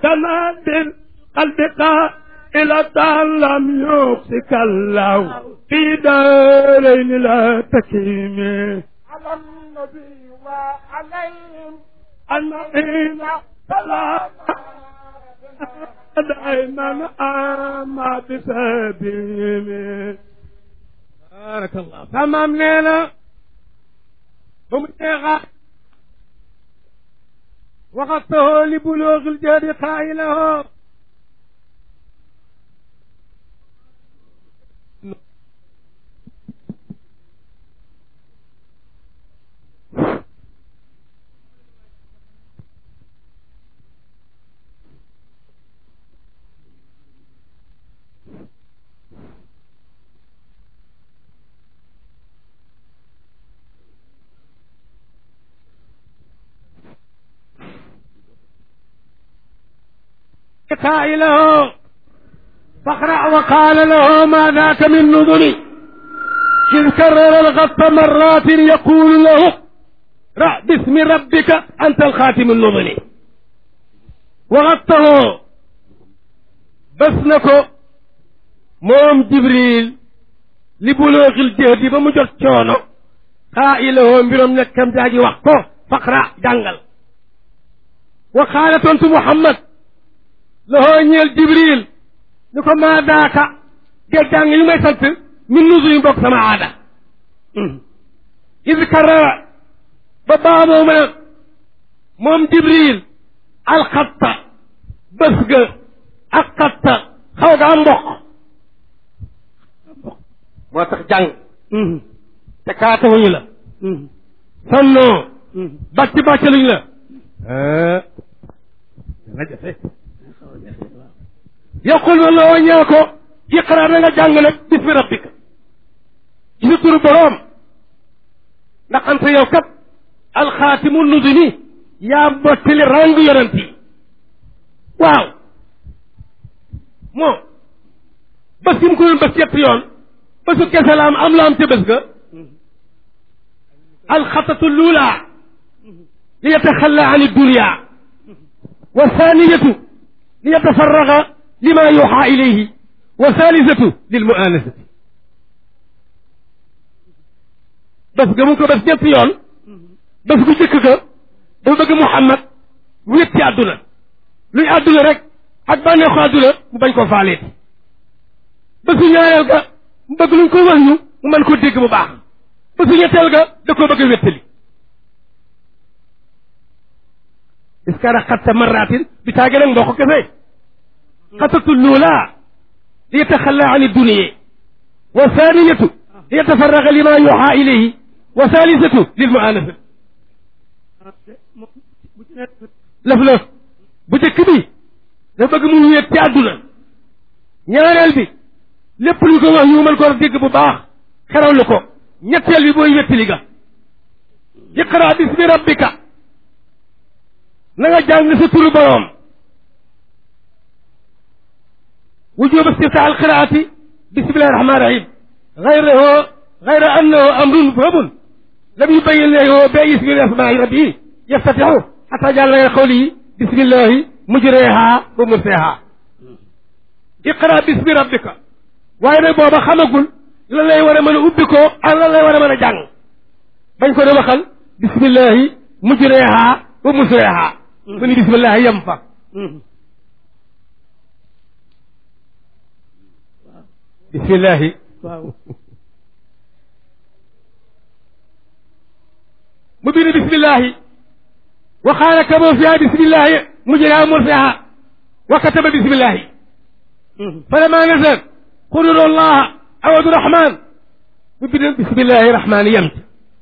سنا بالقلب قائلة لم يخزك الله في دارين لا تكيم على النبي وعليهم أنعين سلام دائما أما بسبيل بارك الله تمام ليلة هم وقته لبلوغ الجهد قائله قائله فاقرأ وقال له ما ذاك من نذري إذ كرر الغط مرات يقول له رأ باسم ربك أنت الخاتم النظري وغطه بس نكو موم جبريل لبلوغ الجهد بمجر تشونو قائله مبرم نكم جاجي وقته فاقرأ جنجل وقال تنت محمد loxoo ñeel jibril ni ko maa daaka géej jàng yi may sant min nusu yu bokk sama aada is karara ba baamoo ma moom jibril alxatta bés ga ak xatta xaw ga am mboq moo tax jàng te kaatawuñu la sonnoo bàcc bàcc luñu la dana jafe yaqul na loo ñaa ko iqra na nga jàng nag bismi rabbika ci sa turu boroom ndax anta yow kat alxaatimu nuduni yaa bottali ràng yonent yi waaw moo bés yi mu ko doon bés ñetti yoon bésu kese la am am la am ca bés ga alxatatu luula li yataxalla an dunia wa thaniyatu li yatafarraga lima yuxa ilayhi wa thalithatu lil muanasati bés ga mu ko bés ñetti yoon bés gu jëkk ga dafa bëgg Muhammad wéet ci àdduna luy àdduna rek ak bànneexu àdduna mu bañ koo faaleeti bésu ñaareel ga mu bëgg luñ ko wax ñu mu mën ko dégg bu baax bésu ñetteel ga da koo bëgg a wéttali iskara xatta marratin bi taage nag mboo ko kese xatatu luula li yataxalla an dunia wa thaniyatu li yatafarraga lima yuxa ilayhi wa thalithatu lil muanasati lëf lëf bu jëkk bi dafa bëgg mu wéet ci àdduna ñaareel bi lépp lu ko wax ñu mën ko dégg bu baax xerawlu ko ñetteel bi booy wéttali ga iqra bismi rabbika na nga jàng sa turu boroom wujub istiftaa alqiraati bismillahi rahmani rahim gayrahu gayra annahu amrun mubhamun lam yubayin lahu bi ismi asmaai rabbihi yaftatixu xata jàll nga qawlihi bismillahi mujreha wa murseha iqra bismi rabbika waaye nag booba xamagul lan lay war a mën a ubbi ko ak lan lay war a mën a jàng bañ ko ne waxal bismillahi mujreha wa musreha mu ni bismillahi yem fa bismillahi waaw mu bind bismillahi وقال كما فيها بسم الله مجرى مرسها وكتب بسم الله فلما نزل قل الله عوض الرحمن بسم الله الرحمن يمت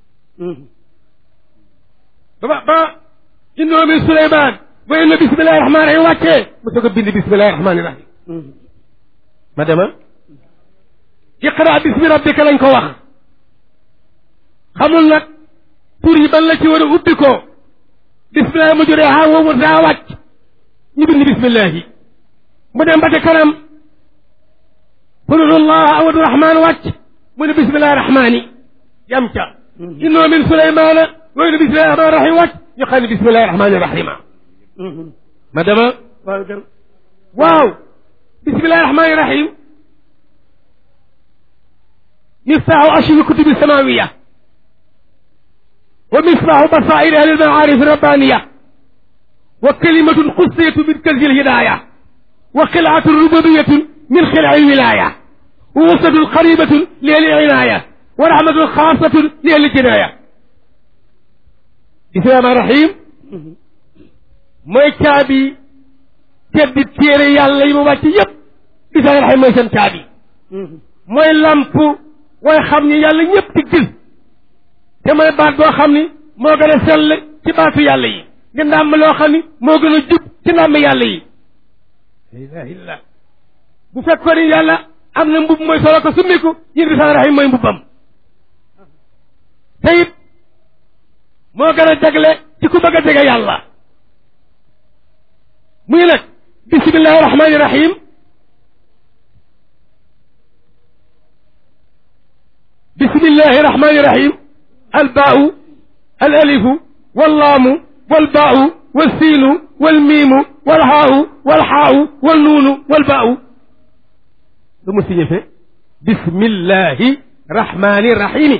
با إنه من سليمان وإن بسم الله الرحمن الرحيم وكي متقبل بسم الله الرحمن الرحيم ما دام اقرأ باسم ربك لنك وخ خمول لك توري بل لك ورا أبكو bisimilah mu juree xaw ma daa wàcc ñu bind bisimilah mu dem ba ca kanam qulullah awadu rahmaan wàcc mu ne bisimilah rahmaani yam ca innoo min suleymaana wa inna bisimilah rahmaan rahim wàcc ñu xam ne bisimilah rahmaani rahima ma dama waaw bismillahi rahmani rahim miftaahu ashri kutubi samawiya wa misbaahu basairi ahli lmaarif rabbaniya wa kalimatun xussiyatu min kanzi lhidaya wa xilaatun rububiyatun min xilai lwilaya wa wusatun qaribatun li ahli inaya wa rahmatun xaasatun li ahli jinaya bismillahi rahmani rahim mooy caabi teddi téere yàlla yi mu wàcc yépp bismillahi rahim mooy seen caabi mooy lamp way xam ni yàlla ñëpp di gis te mooy baat boo xam ni moo gën a sell ci baatu yàlla yi di ndàmm loo xam ni moo gën a jub ci ndàmm yàlla yi la ilaha illallah bu fekkoon ni yàlla am na mbub mooy solo ko summiku yéen bismillahi rahim mooy mbubam te it moo gën a jagle ci ku bëgg a jege yàlla muy nag bismillahi rahmani rahim bismillahi rahmani rahim albaau alalifu wallaamu walbaau walsiinu walmiimu walhaau walxaau walnuunu walbaau lu mu signifie bismillahi rahmani rahimi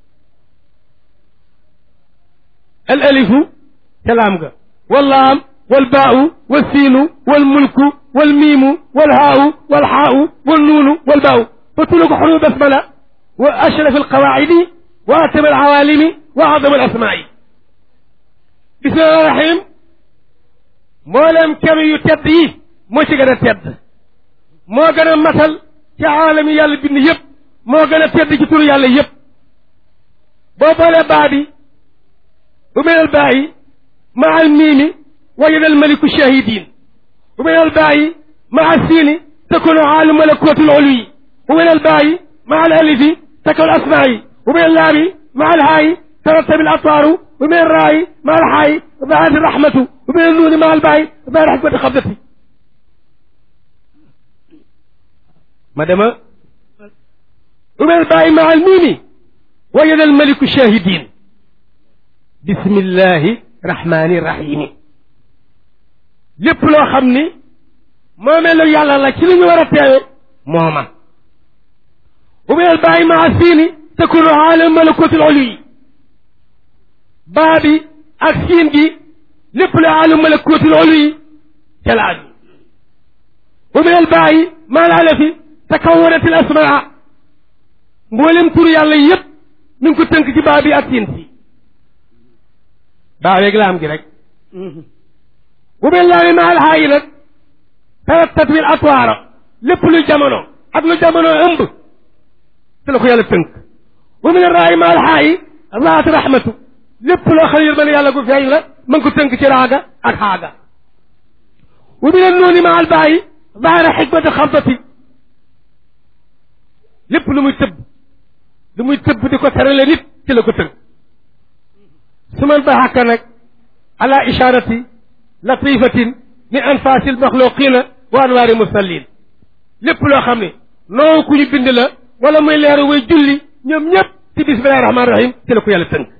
alalifu salaam ga wallaam walbaau walsiinu walmulku walmiimu walhaau walxaau walnuunu walbaau fa tuluku xuruf basmala wa ashraf alqawaacidi wa atam alcawaalimi wa acdam alasmaai bismillahi rahim mboolem kem yu tedd yi moo ci gën a tedd moo gën a matal ci aalami yàlla bind yëpp moo gën a tedd ci turu yàlla yëpp boo boolee baa bi bu menal baayi maa almiimi wajada almaliku shahidin bu menal baayi maa siini takunu aalu malakuuti lulwi bu menal baayi maa alalifi takun asmaayi bu menal laabi maa alhaayi ترتب الأطوار ومن الراي مع الحي ظهرت الرحمة ومن النون مع الباي ظهر حكمة خبزتي مدام ومن الباي مع الميم وجد الملك الشاهدين بسم الله الرحمن الرحيم lépp loo xam ni moomeelu yàlla la ci li ñu war a teewe mooma ومن الباي مع السين تكون عالم ملكوت العلوي baa bi ak siin gi lépp la alu malakuutul ulu yi ca la aju wa min al baayi maa la fi takawanat al asmaa mboolem tur yàlla yëpp mi ngi ko tënk ci baa bi ak siin si baa weeg laam gi rek wa min laami maa al haayi nag tarattat bil atwaara lépp lu jamono ak lu jamono ëmb te la ko yàlla tënk wa min al raayi maa al haayi raat rahmatu lépp loo xam ne yërmande yàlla gu feeñ la ma ngi ko tënk ci raaga ak xaaga wa min annuuni ma albaayi zaahira xikmati xamsati lépp lu muy tëbb lu muy tëbb di ko terale nit ci la ko tënk su man baxaka nag ala isharati latifatin min anfaasi lmaxluqina wa anwaari musallin lépp loo xam ne noo ku ñu bind la wala muy leeru way julli ñoom ñëpp ci bismillahi rahmaani rahim ci la ko yàlla tënk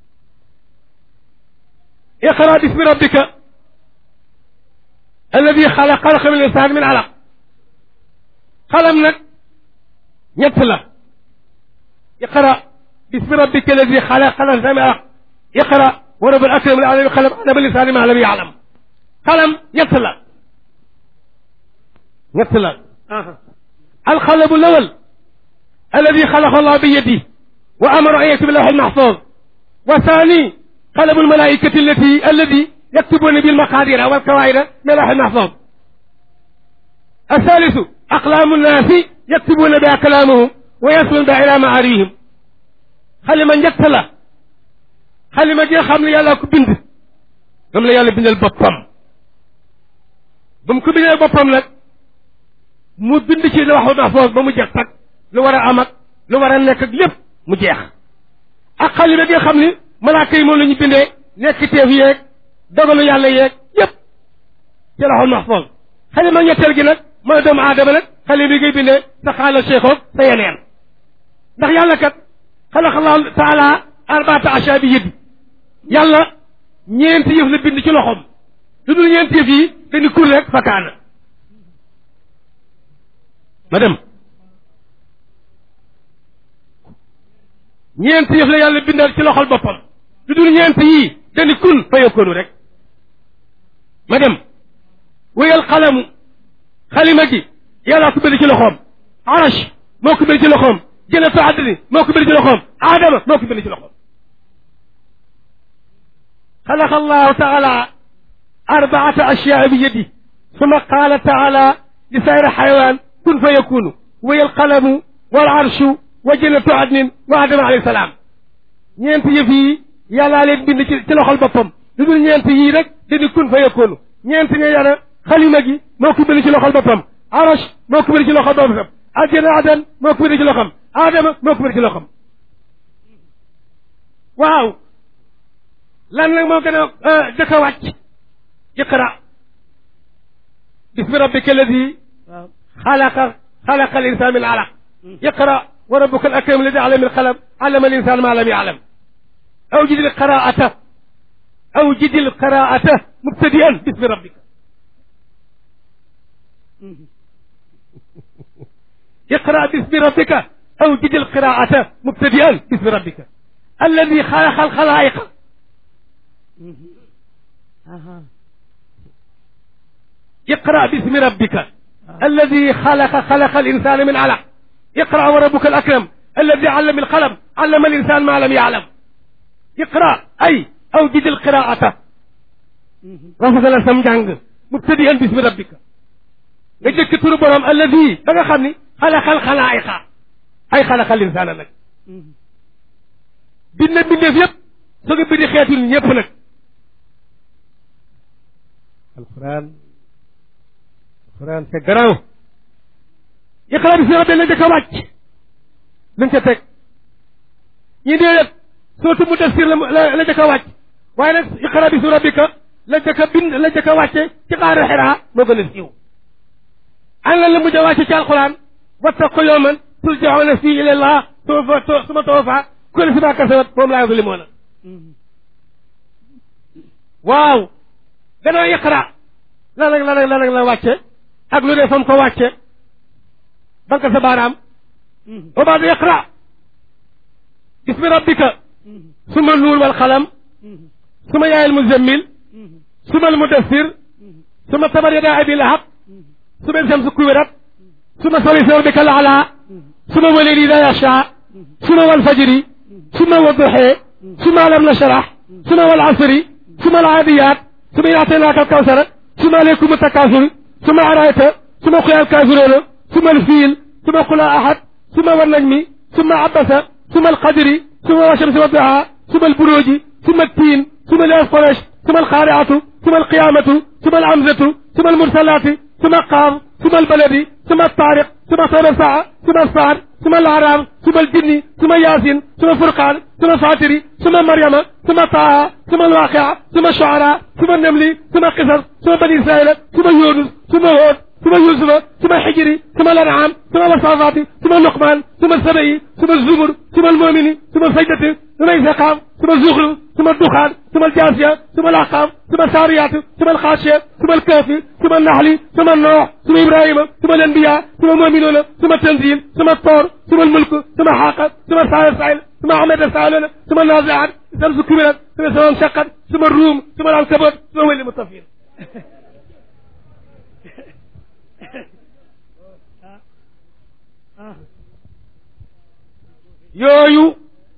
اقرا باسم ربك الذي خلق خلق من الانسان من علق قلم نك ñett la اقرا باسم ربك الذي خلق خلق الانسان من علق اقرا ورب الاكرم العالم قلم علم الانسان ما لم يعلم قلم ñett la ñett la القلم الاول الذي خلق الله بيده وامر ان يكتب اللوح المحفوظ والثاني قلم الملائكة التي الذي يكتبون بالمقادير والكوائر من اللوح المحفوظ الثالث أقلام الناس يكتبون بها كلامهم ويصلون بها إلى معاريهم خلي من يقتل خلي من يخم لي يالا كبند دم لا يالا بندل بطم بم كبند بطم لك mu bind ci lawhul mahfuz ba mu jeex tag lu war a am ak lu war a nekk ak lépp mu jeex ak xalima bi nga xam ni malaaka yi moom la ñu bindee nekk teef yeeg dogalu yàlla yeeg yépp ci lawhul mahfuz xalima ñetteel gi nag mooy doomu aadama nag xalima bi ngay bindee sa xaala cheikhoog sa yeneen ndax yàlla kat xalaqallahu taala arbaata asha bi yëddi yàlla ñeenti yëf la bind ci loxoom lu dul ñeent yëf yi dañu kur rek fakkaana ma dem ñeent yëf la yàlla bindal ci loxol boppam lu dul ñeent yii dañu kun fa yokkoonu rek ma dem wéyal xalamu xalima gi yàllaa ko bind ci loxoom arash moo ko bind ci loxoom jënatu àddini moo ko bind ci loxoom aadama moo ko bind ci loxoom xalaqa allahu taala arbaata ashyaa bi yadi suma qaala taala li sayri xayawaan kun fa yakunu wéyal xalamu wal arshu wa jënatu àddinin wa aadama alayhi salaam ñeent yëf yi yàllaa leen bind ci ci loxol boppam lu dul ñeent yii rek dañu kun fa yakunu ñeent ña yàlla xalima gi moo ko bind ci loxol boppam arash moo ko bind ci loxol boppam àjjana adan moo ko bind ci loxam aadama moo ko bind ci loxam waaw lan nag moo gën a jëkk a wàcc iqra bismi rabbika alladi xalaqa xalaqa al insan min alaq iqra wa rabbuka al akram alladi allama al qalam allama al insan ma lam ya'lam awjid al qiraata awjid al qiraata mubtadi'an bismi rabbika اقرأ باسم ربك أوجد القراءة مبتدئا باسم ربك الذي خلق الخلائق اقرأ باسم ربك الذي خلق خلق الإنسان من علق اقرأ وربك الأكرم الذي علم القلم علم الإنسان ما لم يعلم اقرأ أي أوجد القراءة رفض الأسلام جانج مبتدئا باسم ربك nga jëkk turu borom alladi ba nga xam ni xalaxal xalaayiqa ay xalaxal insaana nag bind bindeef yëpp soo nga bindi xeetu ni ñëpp nag alquran alquran c'est grand iqra bi si rabbi la jëkk a wàcc luñ ca teg ñi déedéet sootu mu def sir la la jëkk a wàcc waaye nag iqra bi si rabbika la jëkk a bind la jëkk a wàcce ci xaaru xiraa moo gën a siiw an lan la mujj a wàcce ci alquran wattaqu yawman turjauna fii ila llah suma suma tawaffa kullu si ma kasabat moom laa yuzlimuuna waaw gannaaw iqra lan ak lan ak lan ak la wàcce ak lu ne fam ko wàcce banka sa baaraam wa baadu iqra bismi rabbika suma nuur wal qalam suma yaayal muzammil suma al mudassir suma tabar yadaa abi lahab suma shamsu kuwirat suma sabbihi rabbika al-a'la suma wal layli idha yaghsha suma wal fajri suma wadduha suma lam nashrah suma wal 'asri suma al-'adiyat suma a'tainaka al-kawthar suma alaykum at-takathur suma ara'ayta suma qul al-kafirun suma al-fil suma qul ahad suma wan najmi suma abasa suma al-qadri suma wash-shamsi wadduha suma al-buruj suma at-tin suma al-qurash suma al-qari'atu suma al-qiyamatu suma al-hamzatu suma al-mursalati ثم قام ثم البلد ثم الطارق ثم صور الساعة ثم الصاد ثم الأعراب ثم الجن ثم ياسين ثم فرقان ثم فاتري ثم مريم ثم طه ثم الواقع ثم الشعراء ثم النمل ثم قصص ثم بني إسرائيل ثم يونس ثم هود ثم يوسف ثم الحجر ثم الأنعام ثم الصافات ثم اللقمان ثم السبعي ثم الزمر ثم المؤمن ثم السجدة ثم الإسقام ثم الزخرف ثم الدخان ثم الجاثية ثم الأحقام ثم الساريات ثم الخاشية ثم الكافي ثم النحل ثم النوح ثم إبراهيم ثم الأنبياء ثم المؤمنون ثم التنزيل ثم الطور ثم الملك ثم حاقة ثم السائل السائل ثم أحمد السائلون ثم النازعات ثم كبرت ثم سواء انشقت ثم الروم ثم العنكبوت ثم هو المطفين yooyu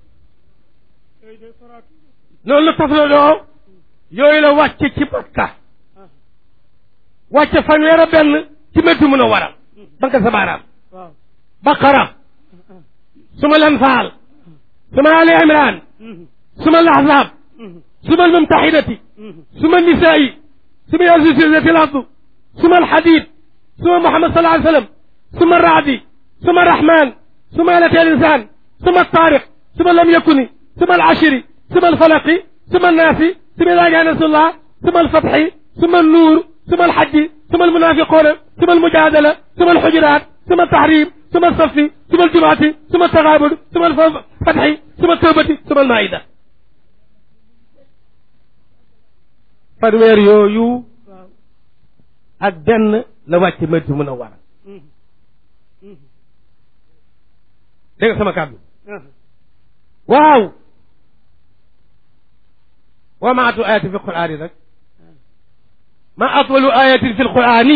loolu la tafaloo yooyu la wàcce ci Makka wàcce fanweer a benn ci Madina Munawwara banka sa baaraam Baqara suma Lanfaal suma Ali Imran suma Lahzab suma Almumtahinati suma Nisaa'i suma yaa zulzilatil ardu suma Alhadid suma Muhammad sallallahu alayhi wa sallam suma Raadi suma Rahman suma Alatal Insaan ثم الطارق ثم لم يكن ثم العشر ثم الفلق ثم الناس ثم إذا جاء نصر الله ثم الفتح ثم النور ثم الحج ثم المنافقون ثم المجادلة ثم الحجرات ثم التحريم ثم الصف ثم الجمعة ثم التغابن ثم الفتح ثم التوبة ثم المائدة fanweer yooyu ak benn la wàcc Madina Munawwara dégg nga sama kàddu waaw wa ma atu ayatin fi lqur'ani nag ma atwalu ayatin fi lqur'ani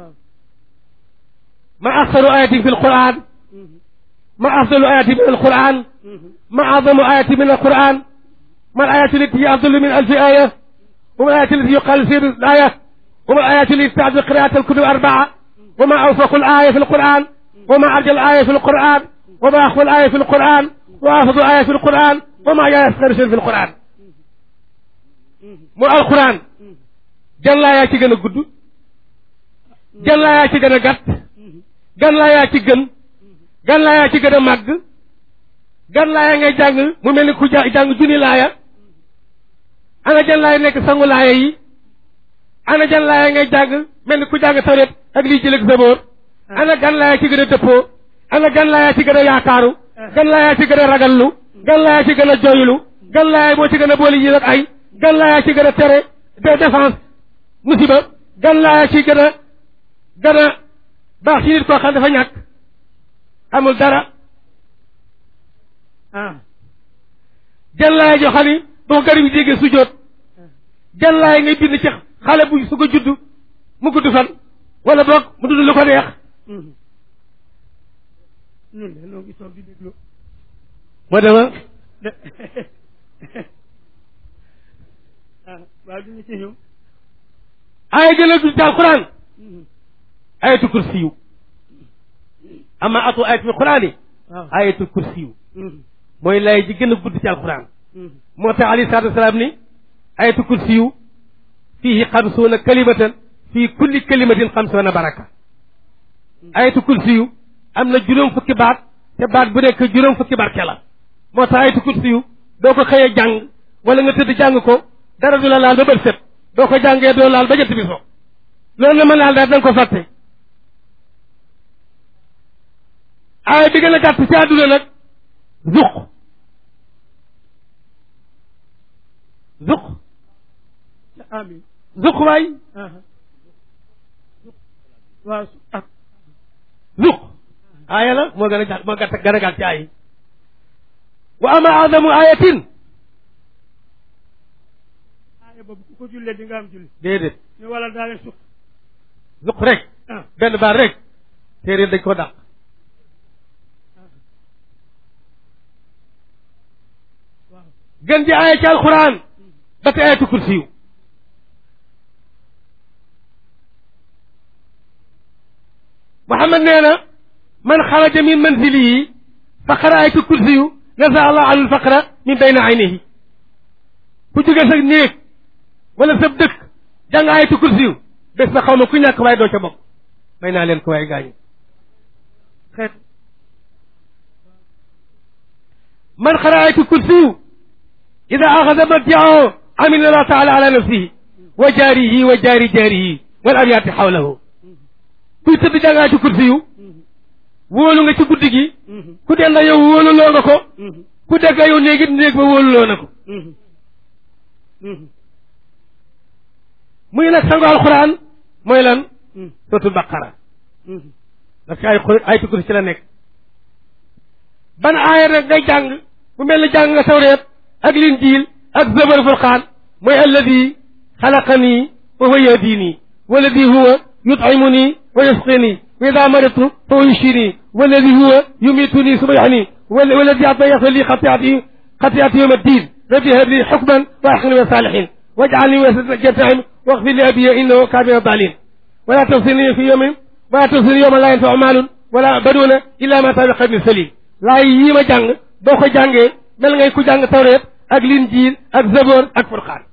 ma aksaru ayatin fi lqur'an ma afdalu ayatin min alqur'an ma azamu ayatin min alqur'an ما الآيات التي هي أفضل من ألف آية وما الآيات التي يقال سير الآية وما الآيات التي تعد قراءة الكتب أربعة وما أوفق الآية في القرآن وما أرجى الآية في القرآن وما أخفى الآية في القرآن وأفضل الآية في القرآن وما يسخر شيء في القرآن mu alquran gan laa yaa ci gën a gudd gan laa yaa ci gën a gàtt gan laa yaa ci gën gan laa yaa ci gën a màgg gan laaya ngay jàng mu mel ni ku jàng junni laaya ana jan laaya nekk sangu laaya yi ana jan laaya ngay jàng mel ni ku jàng tawret ak lii jëleg saboor ana gan laaya ci gën a dëppoo ana gan laaya ci gën a yaakaaru gan laaya ci gën a ragallu gan laaya ci gën a joylu gan laaya moo ci gën a boole yi ak ay gan laaya ci gën a tere de défense musiba gan laaya ci gën a gën a baax ci nit koo xam dafa ñàkk amul dara jàllaay joo xam ni boo ko garab yi déggee sujjóot jàllaay ngay bind ci xale bu su ko judd mu gudd fan wala boog mu dund lu ko neex ñun de noo ngi toog di déglu moo dema ah waaw dina ci ñëw aaya gën a dul ci alquran ayatul kursiyu ama atu ayat fi qurani waaw ayatul kursiyu mooy lay ji gën a gudd ci alquran moo tax alayhi salaatu wasalaam ni ayatu kursiyu fiihi xamsuuna kalimatan fii kulli kalimatin xamsuuna baraka ayatu kursiyu am na juróom fukki baat te baat bu nekk juróom fukki barke la moo tax ayatu kursiyu doo ko xëyee jàng wala nga tëdd jàng ko dara du la laal ba bët set doo ko jàngee doo laal ba jant bi so loolu na ma laal daal da nga ko fàtte aaya bi gën a gàtt ci àdduna nag zuq zuq amin zuq waay waaw ah zuq aaya la moo gën a gàtt moo gàtt gën a gàtt ci aay yi wa ama adamu ayatin aaya boobu ku ko jullee di nga am julli déedéet ni wala daale suq zuq rek ah benn baat rek téere dañ ko dàq waaw gën ji aaya ci alquran ba te ayatu kursiyu Muhammad nee na man xaraja min manzilihi fa qara ayatu kursiyu naza allah anhu alfaqra min bayna aynihi ku jóge sa néeg wala sa dëkk jàng ayatu kursiyu bés ba xaw ma ku ñàkk waaye doo ca bokk may naa leen ko waaye gaañu xeet man xara ayatu kursiyu ida axada marjiahu amina allah taala ala nafsihi wa jaarihi wa jaari jaarihi wal abyaati xawlahu kuy tëdd jàng ayatu kursiyu wóolu nga ci guddi gi ku denda yow wóoluloo nga ko ku dégg yow néegi néeg ba wóoluloo na ko muy nag sango alquran mooy lan suratul baqara parce que ay ayatu kursi ci la nekk ban aaya rek ngay jàng bu mel ne jàng nga tawreet ak linjiil ak zabar furqaan mooy alladi xalaqani wa huwa yahdini walladi huwa yut'imuni wa yasqini wa ida maridtu fa huwa yushfini walladi huwa yumituni suma yuhyini walladi atayata li xatiati xatiati yawma ddin rabbi hab li xukman wa axni wa salihin waj'alni wasata jannatihim واغفر لأبي إنه كان من الضالين ولا تفصلني في يوم ولا تفصلني يوم لا ينفع مال ولا بنون إلا ما سبق من سليم laay yii ma jàng boo ko jàngee mel ngay ku jàng tawreet ak linjiil ak zaboor ak furqaan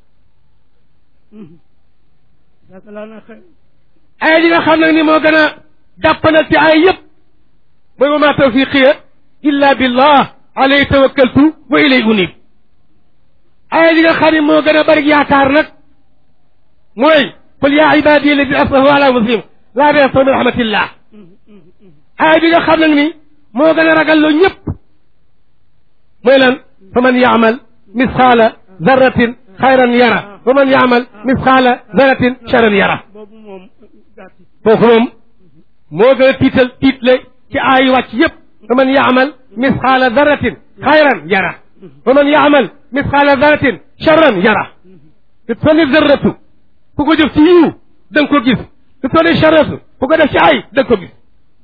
yaakaar naa xëy ay li nga xam nag ni moo gën a jàppanal ci ay yëpp mooy wa ma tawfiqiya illa billah alayhi tawakkaltu wa ilay unib ay li nga xam ne moo gën a bari yaakaar nag mooy qul yaa ibadi alladina asrafu ala muslim laa taqnatu min rahmatillah ay bi nga xam nag ni moo gën a ragal loo ñëpp mooy lan fa man yaamal misxaala zarratin xayran yara wa man yaamal misxaala zarratin charan yara boobu moom gàtt kooku moom moo gën a tiital tiitle ci aay wàcc yépp fa man yaamal misxaala daratin xayran yara wa man yaamal misxaala daratin charran yara te tonni zarratu ku ko def ci yiw da nga ko gis te tonni charratu ku ko def ci ay da nga ko gis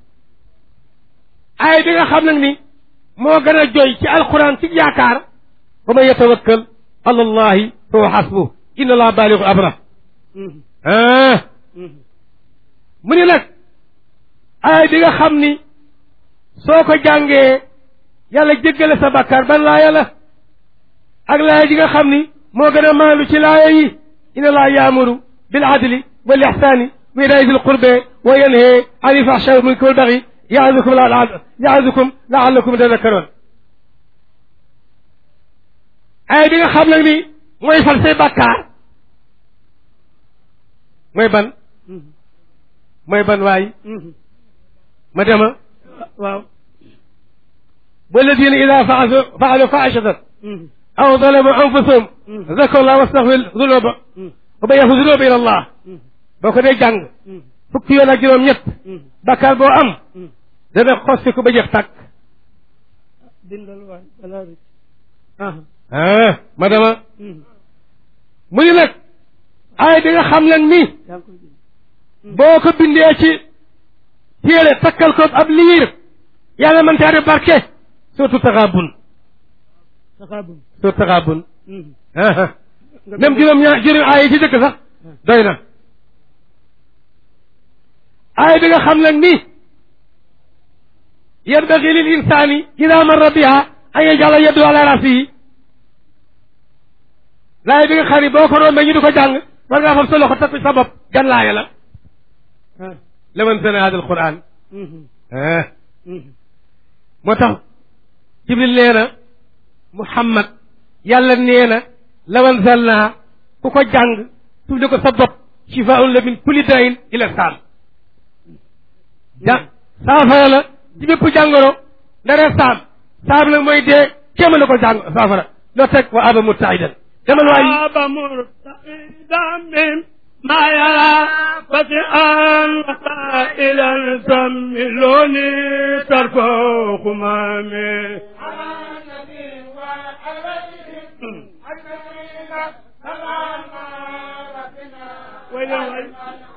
aay bi nga xam nag ni moo gën a joy ci alquran ci yaakaar wa man yatawakkal ala allahi fa huwa xasbu inna allah baaligu amra ah mu ni nag aay bi nga xam ni soo ko jàngee yàlla jéggale sa bàkkaar ban laaya la ak laaya ji nga xam ni moo gën a maalu ci laaya yi inna allah yaamuru bil adli wal ihsani wa itaa zil qurbe wa yanhe ani fahsha wal munkar wal baghi yaazukum la yaazukum laallakum tadakkaroon aaya bi nga xam nag ni mooy fal say bàkkaar mooy ban mooy ban waay ma dema waaw walladina ida faalu faalu faishatan aw zalamu anfusahum zakaru llah wastaxfir zunuba wa bayaxu zunuba ila allah boo ko dee jàng fukki yoon ak juróom ñett bakkaar boo am dana xosti ko ba jeex tàkk bindal waay balaa rëcc ah ma dema mu ni nag aay bi nga xam nag ni yaa ngi koy bind boo ko bindee ci téere takkal ko ab liir yàlla mën caa def barke surtout taxaabun saxaabum surtout taxaabun même juróom ñaar juróom aay yi ci dëkk sax doy na aay bi nga xam nag ni yanbagi lil insaani ida marra biha an yajala yaddu ala rasihi laay bi nga xam ni boo ko rombee ñu di ko jàng war ngaa fam sa loxo takk sa bopp gan laaya la laman sana hada alquran moo tax jibril nee na muhammad yàlla nee na lawan zalna ku ko jàng tudde ko sa bopp shifaun la min kulli dain ila saam ja saafara la ci bépp jàngoro ndare saam saam nag mooy dee kéema la ko jàng saafara loo teg wa aba mutaidan demal waay aba murtaidan min ما يرى فتحا وسائلا سملوني ترفع خمامي على النبي وعليهم أجمعين سلام ربنا ويل ويل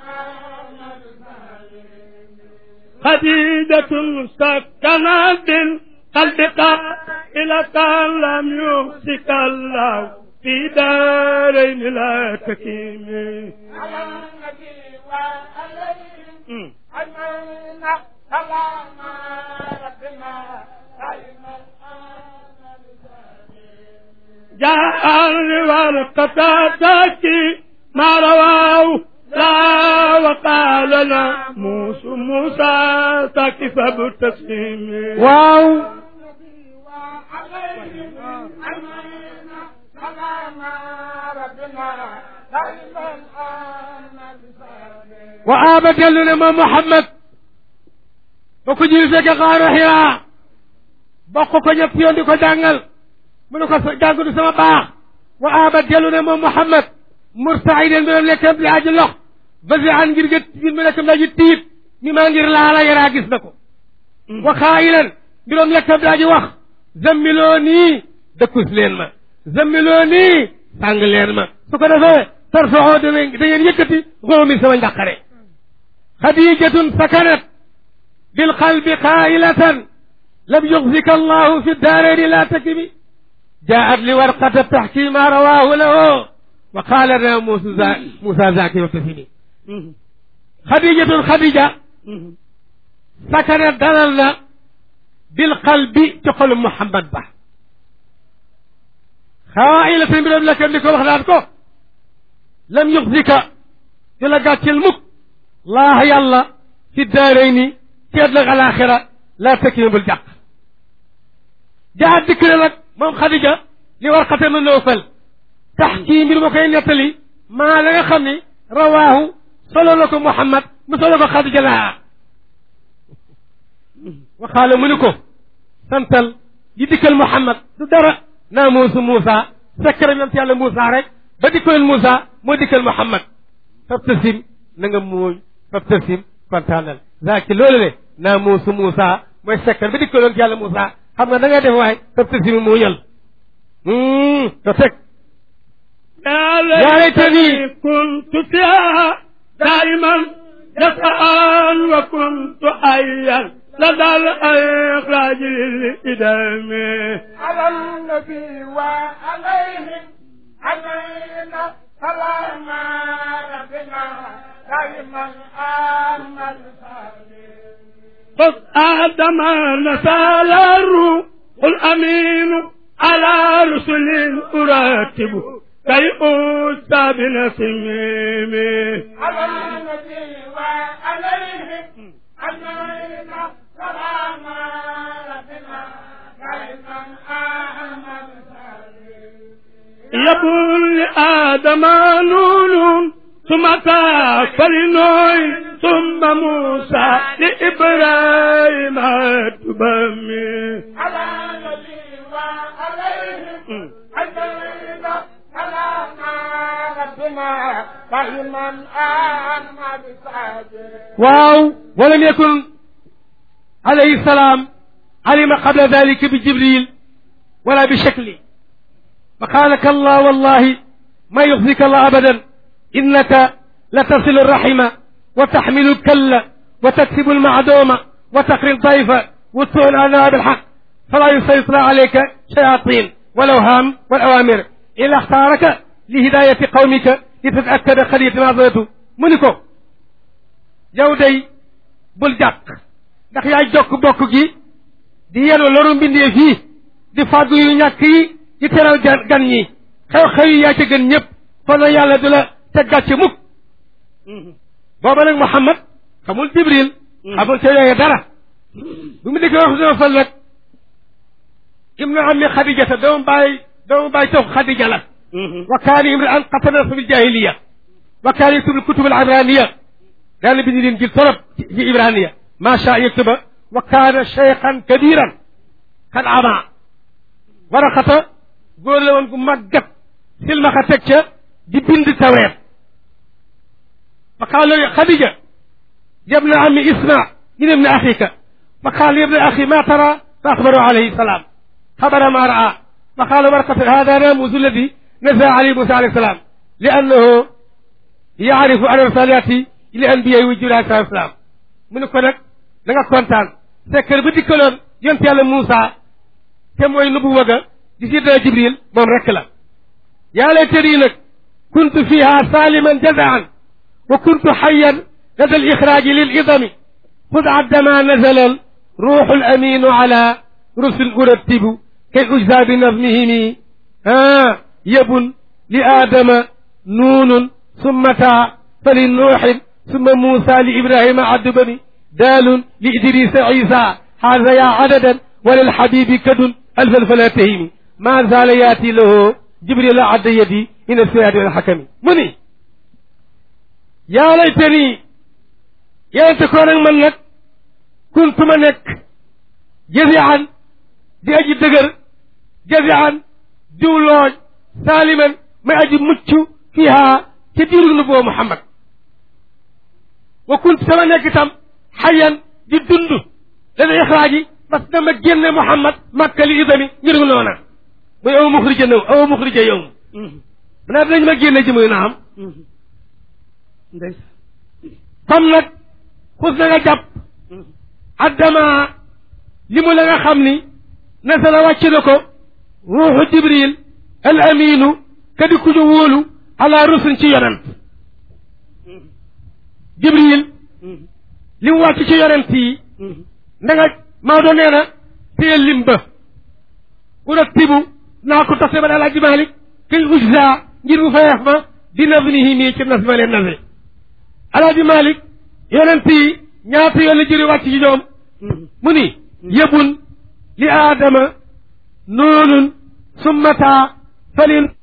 خديجة سكنت بالقلب قائلة لم يمسك الله في دارين لا تكيم على النبي وعليهم أجمعين سلام ربنا دائما جاء والقتادة ما رواه لا وقال لنا موسى موسى تكف بالتسليم waaw النبي وعليهم أجمعين سلام ربنا دائما wa aba dellu ne moom Muhammad ba ko jël fekk xaaru xiraa bokk ko ñett yoon di ko jàngal mu ne ko sa jàng du sama baax wa aba dellu ne moom Muhammad murtaiden bi doon lekkam li aji lox basi an ngir gët ngir mu lekkam li aji tiit mi maa ngir laala yaraa gis na ko wa xaayilan bi doon lekkam li aji wax zammiloo nii dëkkus leen ma zammiloo nii sàng leen ma su ko defee tarfaxoo da ngeen da ngeen yëkkati xoomi sama njàqare xadijatun sakanat bilqalbi qailatan lam yuxzika allahu fi daarayni la takibi jaat li warqata taxki ma rawahu lahu wa qaala na musa musa zaki wabtasimi xadijatun xadija sakanat dalal na bilqalbi ci xolu Muhammad ba qailatan bi doon lekkam di ko wax naan ko lam yuxzika di la gàcceel mukk laax yàlla fi daaray ni ci ëllëg alaxira laa tekki bul jàq jaat dikk na nag moom xadija li war xate ma noofal tax kii mbir ma koy nettali maa la nga xam ni rawaahu solo la ko muhammad mu solo ko xadija laa waxaale mu ni ko santal yi dikkal muhammad du dara naa muusu muusa sekkara yonent yàlla muusa rek ba dikkaloon muusa moo dikkal muhammad tabtasim na nga mooy fabtasim kontaanal zaaki loolu le naa muusu Moussa mooy sekkar ba dikkaloon ci yàlla Moussa xam nga da ngay def waaye fabtasim muuñal to teg يا ليتني ليتني كنت فيها دائما يسعى وكنت حيا لدى الإخراج للإدام على النبي وعليهم علينا سلام ربنا دائما آمن قد آدم نسال الروح الأمين على رسل أراتبه كي أوتى بنسيم على النبي وعليهم علينا سلام ربنا دائما آمن يقول لآدم نون ثم كافر نوح ثم موسى لإبراهيم تبمي على النبي وعليهم علينا سلام ربنا دائما آمن waaw walam yakun alayhi salaam alima qabla dalika bi jibril wala bi shakli فقال كلا والله ما يخزيك الله أبدا إنك لتصل الرحم وتحمل الكل وتكسب المعدوم وتقري الضيف وتسوء الأنام بالحق فلا يسيطر عليك شياطين والأوهام والأوامر إلا اختارك لهداية قومك لتتأكد خلية ما ظلته منكم yow day bul jàq ndax yaay jokk bokk gi di yenu loru mbindee fii di fàggu yu ñàkk yi di teral gan gan ñi xew-xew yi yaa ca gën ñëpp kon na yàlla du la teg gàcce mukk booba nag Muhammad xamul Jibril xamul ca yooyu dara bu mu dikkee wax dina fal nag ibnu ammi Xadijata doomu bàyyi doomu bàyyi toog Xadija la wa kaani imra'an qatala fi ljahiliya wa kaani yuktubu kutub al ibraniya daana bind leen jil torop ci ibraniya ma sha yaktuba wa kaana cheikhan kabiran kan ama waraxata góor la woon gu màggat silmaxa teg ca di bind taweet fa qaala xadija yabna ami isma min ibni axika fa qaala yabna axi ma tara fa axbaru alayhi salaam xabara ma raa fa qaala warqata hada namusu alladi naza alayhi musa alayhi salaam li annahu yaarifu an risalati li anbiya wu jibril alayhi salaam mu ne ko nag da nga kontaan sekkër ba dikkaloon yonte yàlla Moussa te mooy nubu waga di siddana jibril moom rekk la yaa laytanii nag kuntu fiha saliman jazaan wa kuntu xayan lada al ixraaji lil idami xud addama nazala al ruuxu al aminu ala rusul urattibu kay ujza bi nazmihimi ah yabun li aadama nuunun summa taa fa li nuuxin summa muusa li ibrahima addubani daalun li idrisa isa haza ya adadan وللحبيب كد ألف فلا تهيمي ما زال ياتي له جبريل عد يدي إن السياد الحكم مني يا ليتني يا تكون من لك كنت منك جزعا دي أجي دقر جزعا دولون سالما ما أجي متشو فيها كثير نبوة محمد وكنت سمنك تم حيا دي دندو لدى إخراجي parce que dama génne Muhammad makka li idami ngir noona muy aw muxrija naw aw muxrija yow naa dinañ ma génne ci muy naam comme nag xus na nga jàpp addama li mu la nga xam ni nasala wàcc na ko ruuxu jibril al aminu kadi ku ñu wóolu ala rusul ci yonent jibril li mu wàcc ci yonent yi nda nga Maodo nee na téye lim ba urattibu naa ko tase ba daal Alaaji Malik kay ujza ngir mu fayeef ma di naznihi mii ci nas ma leen nase Alaaji Malik yonent yi ñaata yoon la jëri wàcc ci ñoom mu ni yëbun li aadama noonun summata falin